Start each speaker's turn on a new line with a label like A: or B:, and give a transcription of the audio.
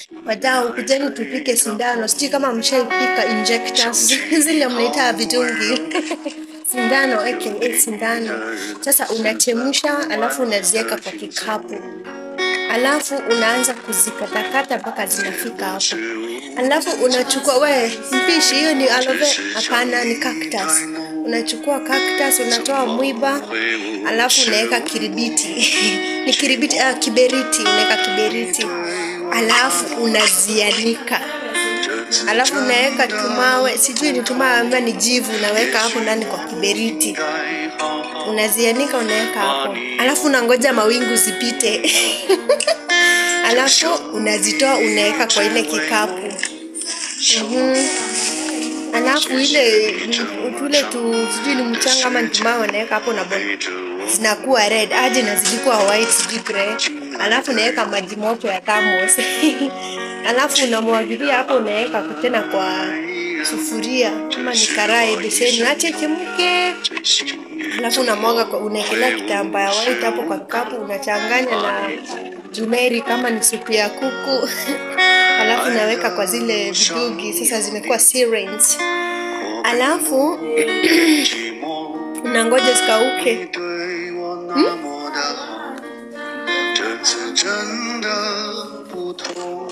A: wadau, kujeni tupike sindano. Sijui kama mshaipika injectors zile mnaita vidungi sindano aka sindano. Sasa unachemsha, alafu unaziweka kwa kikapu, alafu unaanza kuzikatakata mpaka zinafika hapo, alafu unachukua we mpishi, hiyo ni aloe vera? Hapana, ni cactus. Unachukua cactus, unatoa mwiba, alafu unaweka kiribiti ni kiribiti, ah, kiberiti, unaweka kiberiti, alafu unazianika alafu unaweka tumawe, sijui ni tumawe ama ni jivu, unaweka hapo ndani kwa kiberiti, unazianika, unaweka hapo, alafu unangoja mawingu zipite alafu unazitoa unaweka kwa ile kikapu Mhm. alafu ile tule tu sijui ni mchanga ama ni tumawe unaweka hapo na bon zinakuwa red aje na zilikuwa white sijui grey alafu unaweka maji moto ya thermos alafu unamwagilia hapo unaweka tena kwa sufuria kama ni karai beseni ache chemke alafu unamwaga kwa- unaekelea kitambaa ya white hapo kwa kikapu unachanganya na jumeri kama ni supu ya kuku alafu unaweka kwa zile vidugi sasa zimekuwa sirens alafu unangoja zikauke
B: 对我那么的，这次真的不同。